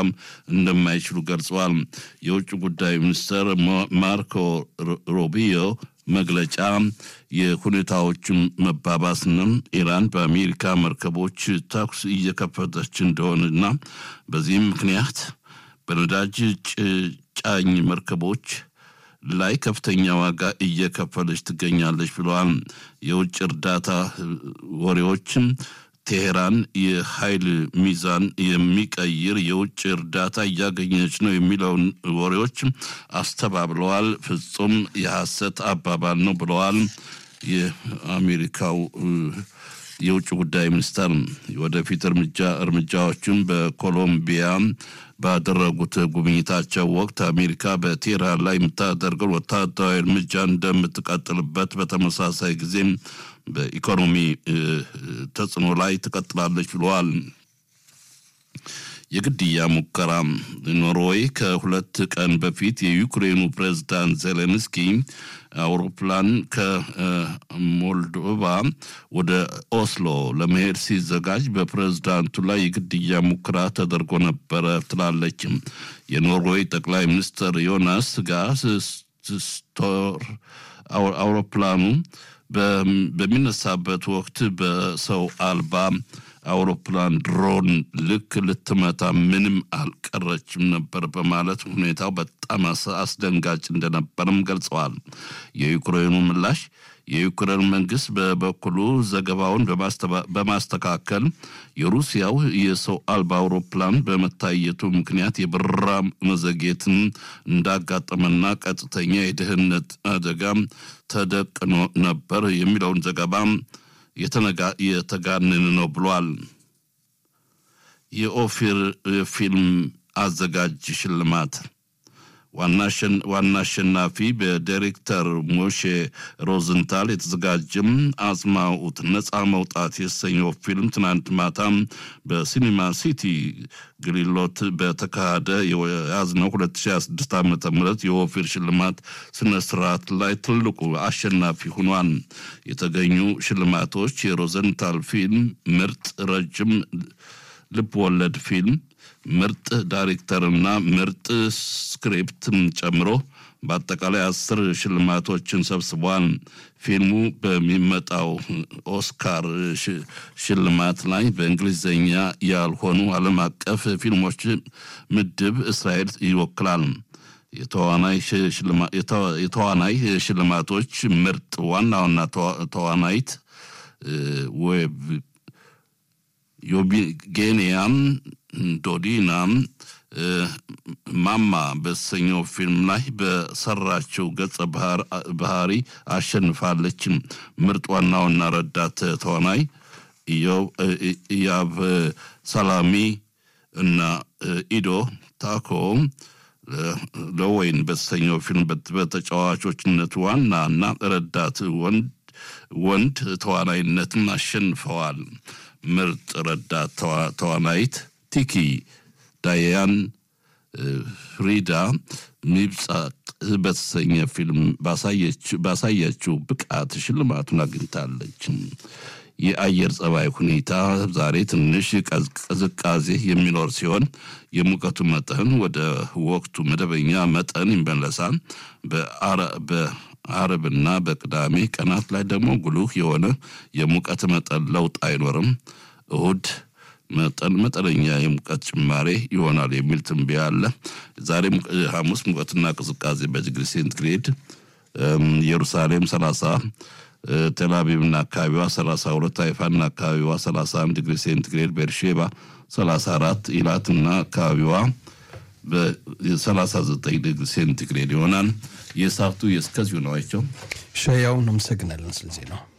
መቋቋም እንደማይችሉ ገልጸዋል። የውጭ ጉዳይ ሚኒስትር ማርኮ ሩቢዮ መግለጫ የሁኔታዎችን መባባስና ኢራን በአሜሪካ መርከቦች ተኩስ እየከፈተች እንደሆነና በዚህም ምክንያት በነዳጅ ጫኝ መርከቦች ላይ ከፍተኛ ዋጋ እየከፈለች ትገኛለች ብለዋል። የውጭ እርዳታ ወሬዎችም ቴሄራን የኃይል ሚዛን የሚቀይር የውጭ እርዳታ እያገኘች ነው የሚለውን ወሬዎች አስተባብለዋል። ፍጹም የሐሰት አባባል ነው ብለዋል። የአሜሪካው የውጭ ጉዳይ ሚኒስተር ወደፊት እርምጃ እርምጃዎችን በኮሎምቢያ ባደረጉት ጉብኝታቸው ወቅት አሜሪካ በቴህራን ላይ የምታደርገው ወታደራዊ እርምጃ እንደምትቀጥልበት በተመሳሳይ ጊዜም በኢኮኖሚ ተጽዕኖ ላይ ትቀጥላለች ብለዋል። የግድያ ሙከራ ኖርዌይ ከሁለት ቀን በፊት የዩክሬኑ ፕሬዝዳንት ዜሌንስኪ አውሮፕላን ከሞልዶቫ ወደ ኦስሎ ለመሄድ ሲዘጋጅ በፕሬዝዳንቱ ላይ የግድያ ሙከራ ተደርጎ ነበረ ትላለች። የኖርዌይ ጠቅላይ ሚኒስትር ዮናስ ጋር ስቶር አውሮፕላኑ በሚነሳበት ወቅት በሰው አልባ አውሮፕላን ድሮን ልክ ልትመታ ምንም አልቀረችም ነበር በማለት ሁኔታው በጣም አስደንጋጭ እንደነበርም ገልጸዋል። የዩክሬኑ ምላሽ የዩክሬን መንግስት በበኩሉ ዘገባውን በማስተካከል የሩሲያው የሰው አልባ አውሮፕላን በመታየቱ ምክንያት የበረራ መዘግየትን እንዳጋጠመና ቀጥተኛ የደህንነት አደጋ ተደቅኖ ነበር የሚለውን ዘገባ የተጋነነ ነው ብሏል። የኦፊር ፊልም አዘጋጅ ሽልማት ዋና አሸናፊ በዳይሬክተር ሞሼ ሮዝንታል የተዘጋጀም አጽማኡት ነፃ መውጣት የተሰኘው ፊልም ትናንት ማታም በሲኒማ ሲቲ ግሊሎት በተካሄደ የያዝነው 2026 ዓ ም የኦፊር ሽልማት ስነ ስርዓት ላይ ትልቁ አሸናፊ ሆኗል። የተገኙ ሽልማቶች የሮዘንታል ፊልም ምርጥ ረጅም ልብ ወለድ ፊልም ምርጥ ዳይሬክተርና ምርጥ ስክሪፕትን ጨምሮ በአጠቃላይ አስር ሽልማቶችን ሰብስቧል። ፊልሙ በሚመጣው ኦስካር ሽልማት ላይ በእንግሊዝኛ ያልሆኑ ዓለም አቀፍ ፊልሞች ምድብ እስራኤል ይወክላል። የተዋናይ ሽልማቶች ምርጥ ዋና ዋና ተዋናይት ዮቢጌኒያም ዶዲናም ማማ በተሰኘው ፊልም ላይ በሰራችው ገጸ ባህሪ አሸንፋለች። ምርጥ ዋናውና ረዳት ተዋናይ ኢያብ ሰላሚ እና ኢዶ ታኮ ለወይን በተሰኘው ፊልም በተጫዋቾችነት ዋና እና ረዳት ወንድ ተዋናይነትን አሸንፈዋል። ምርጥ ረዳት ተዋናይት ቲኪ ዳያን ፍሪዳ ሚብጻቅ በተሰኘ ፊልም ባሳየችው ብቃት ሽልማቱን አግኝታለች። የአየር ጸባይ ሁኔታ ዛሬ ትንሽ ቅዝቃዜ የሚኖር ሲሆን የሙቀቱ መጠን ወደ ወቅቱ መደበኛ መጠን ይመለሳል። በአርብና በቅዳሜ ቀናት ላይ ደግሞ ጉልህ የሆነ የሙቀት መጠን ለውጥ አይኖርም። እሁድ መጠን መጠነኛ የሙቀት ጭማሬ ይሆናል የሚል ትንበያ አለ። ዛሬ ሐሙስ ሙቀትና ቅዝቃዜ በዲግሪ ሴንቲግሬድ ኢየሩሳሌም 30 ቴልአቪቭና አካባቢዋ 32 ሃይፋና አካባቢዋ 31 ዲግሪ ሴንቲግሬድ ቤርሼባ 34 ኢላትና አካባቢዋ በ39 ዲግሪ ሴንቲግሬድ ይሆናል። የሰዓቱ የእስከዚሁ ነው። አይቸው ሸያውን አመሰግናለን ስለዚህ ነው።